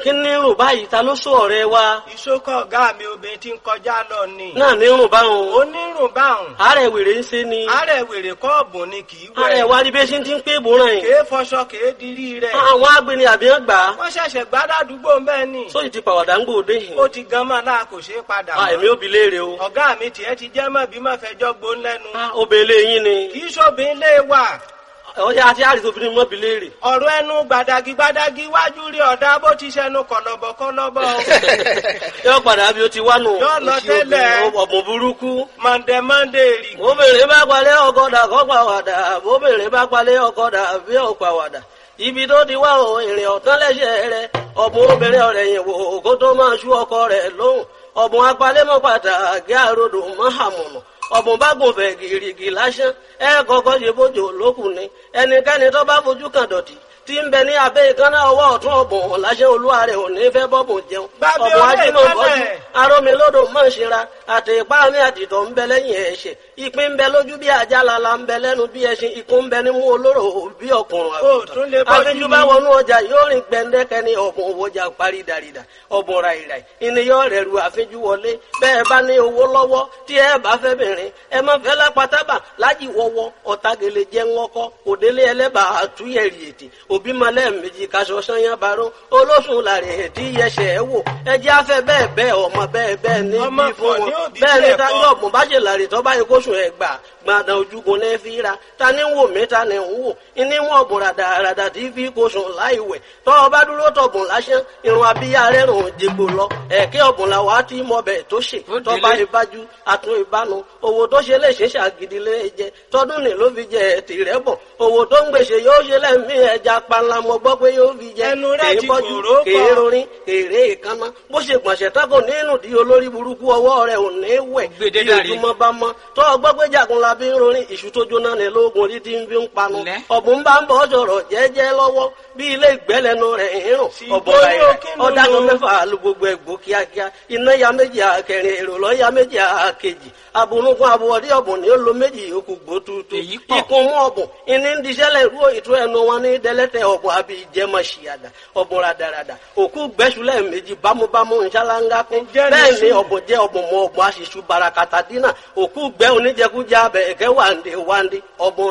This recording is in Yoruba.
kí ní rùn báyìí ta ló sọ ọ̀rẹ́ wa ìṣókọ̀ ọ̀gá mi obìnrin tí ń kọjá lọ ni. náà ní rùn báwọn onírùn báhùn. àárẹ̀ wèrè ń ṣe ni àárẹ̀ wèrè kọ́ọ̀bù ni kì í wẹ̀. àárẹ̀ wa rí bí ṣe ti ń pé ìbòràn yìí kèé fọṣọ kèé dirí rẹ̀. àwọn agbeni àbíyàn gbà á wọ́n ṣẹ̀ṣẹ̀ gbádàdúgbò bẹ́ẹ̀ ni. sóyì ti pàwàdà ń gbòde yìí ó ti gan máa náà kò ṣeé padà Ah, èmi ò bi léèrè o ọ̀gá mi tiẹ̀ ti jẹ́ mọ́ bí má fẹjọ́ gbó lẹ́nu. Ah, obìnrin yín ni kì í ṣòbin lé wà. ọjà àti àrìsí obìnrin mọ́ bi léèrè ọ̀rọ̀ ẹnu gbàdàgì gbàdàgì wájú rí ọ̀dà bó ti ṣẹnu kọ̀lọ̀bọ̀ kọ̀lọ̀bọ̀. yóò padà bí o ti wá nù Yóò lọ tẹ́lẹ̀. ọ̀bùn burúkú mọ̀ndẹ̀ mọ̀ndẹ̀ rì. obìnrin bá palẹ̀ ọkọ̀dà kọ́ pàwàdà obìnrin bá palẹ̀ ọkọ̀dà bí ò pàwàdà ibi tó ti wá o èrè ọ̀tán lẹ́sẹ̀ rẹ ọ̀bùn obìnrin ọ̀rẹ́ yìí wò kó tó máa ṣú ọkọ rẹ̀ lóhùn ọ̀bùn apalẹ́mọ́ pàtàkì àròdò mọ́hàmùnà ọ̀bùn bá gùn fẹ̀ gìrìgì lásán ẹ kọ́kọ́ ṣe bójú lókùn ni ẹnikẹ́ni tó bá fojú kan dọ̀tí tí ń bẹ ní abẹ́ ìkànnà ọwọ́ ọ̀tún ọ̀bùn láṣẹ olúwa rẹ̀ ò ní fẹ́ bọ́bùn jẹun Gbàgbé ọ̀bùn ọ̀rẹ́ ajímọ̀ bọ́jú ìkànnà. arómilódò mọ̀ ṣera àti ipá mi àtìtọ̀ ń bẹ lẹ́yìn ẹ̀ṣẹ̀ ìpín ń bẹ lójú bí ajá lala ń bẹ lẹ́nu bí ẹṣin ikú ń bẹ nímú olóró bí ọkùnrin Ó tún lè bọ́jú àfijù bá ni. wọnú ọjà yóò rìn gbẹndẹkẹ ní ọ̀bùn òwòjà parí dàrídà ọ̀bùn ràìràì ìníyàn rẹ̀ ru àfijù wọlé bẹ́ẹ̀ bá ní owó lọ́wọ́ tí ẹ bá fẹ́ bìnrin ẹ má fẹ́ lápátábà lájì wọ́wọ́ ọ̀tagele jẹ́ ńlọ́kọ́ òdélé ẹlẹ́bà àtúnyẹ̀rì ètè òbí malẹ̀ méjì kaṣọ sanyá baró olóṣùn làrẹ̀ ètí yẹsẹ̀ ẹ wò ẹjẹ́ afẹ́ bẹ́ẹ̀ bẹ́ẹ̀ ọmọ bẹ́ẹ̀ bẹ́ẹ̀ ní Ọmọ bí fún pọ̀ ní wọn òbí bẹ́ẹ̀ ni tiẹ̀ táyọ̀ kọ́. ọ̀gbọ̀n bá ṣe làrè tó bá yẹ kó sùn ẹ̀ gbà gbàdàn ojúgun ní fi ra ta ni ń wò mí ta ni ń wò ní wọn ọ̀bùn ràdàràdà tí fi kó sùn láì wẹ̀ tọ́ ọ bá dúró tọ̀bùn lásán irun abíyá rẹ̀ rùn jẹgbò lọ ẹ̀kẹ́ ọ̀bùn la wàá tí mọ bẹ̀ tó ṣe Ó tọ́ bá délé. ìbájú àtún ìbánu owó tó ṣe lè ṣe ṣàgídí lé jẹ tọdún ní ló fi jẹ tìrẹ bọ owó tó ń gbèsè yóò ṣe lẹ́mí ẹja panla mo gbọ́ pé yóò fi jẹ Ẹnu rẹ̀ kèé ti bọ́jú kòró pọ̀. kèé rorin kèrè ìkànnà bó ṣe gbọ̀nsẹ̀ tako nínú di olórí burúkú ọwọ́ rẹ̀ ò ní wẹ̀ Gbèdé bí dàrí. ojúmọ́ bá mọ́ tó ọgbọ́ pé jagunla bí ń rorin ìṣù tó jóná ní lóògùn orí tí ń fi ń panu Lẹ́. ọ̀bùn bá ń bọ̀ sọ̀rọ̀ jẹ́jẹ́ lọ́wọ́ bí ilé ìgbẹ́lẹ́nu rẹ̀ ń rùn Sì, ọ̀bọ̀ bóyá rẹ̀ kí ló ọ̀dàgàn lò? mẹ́fà lu gbogbo ẹ̀gbọ́ kíákíá iná ya méjì àkẹrin èrò lọ́ ya méjì àkejì abunugun abuwọ̀dí ọ̀bùn ni ó lo méjì yòókù gbótútù Èyí pọ̀. ikùn mú ọ̀bùn ìní ń diṣẹ́lẹ̀ rú ìtú ẹnu wọn ní dẹ́lẹ́tẹ̀ ọ̀bùn àbí ìjẹmọ̀ ṣìyàdà ọ̀bùn radarada òkú gbẹ́sùlẹ̀ méjì bámúbámú nṣáláńgá kún Ǹjẹ́ ní bẹ́ẹ̀ ni sùn? ọ̀bùn jẹ́ ọ̀bùn mọ ọ̀bùn aṣíṣú barakata dínà òkú gbẹ́ oníjẹkújẹ abẹ ẹ̀kẹ́ wàǹdé wàǹdé ọ̀bùn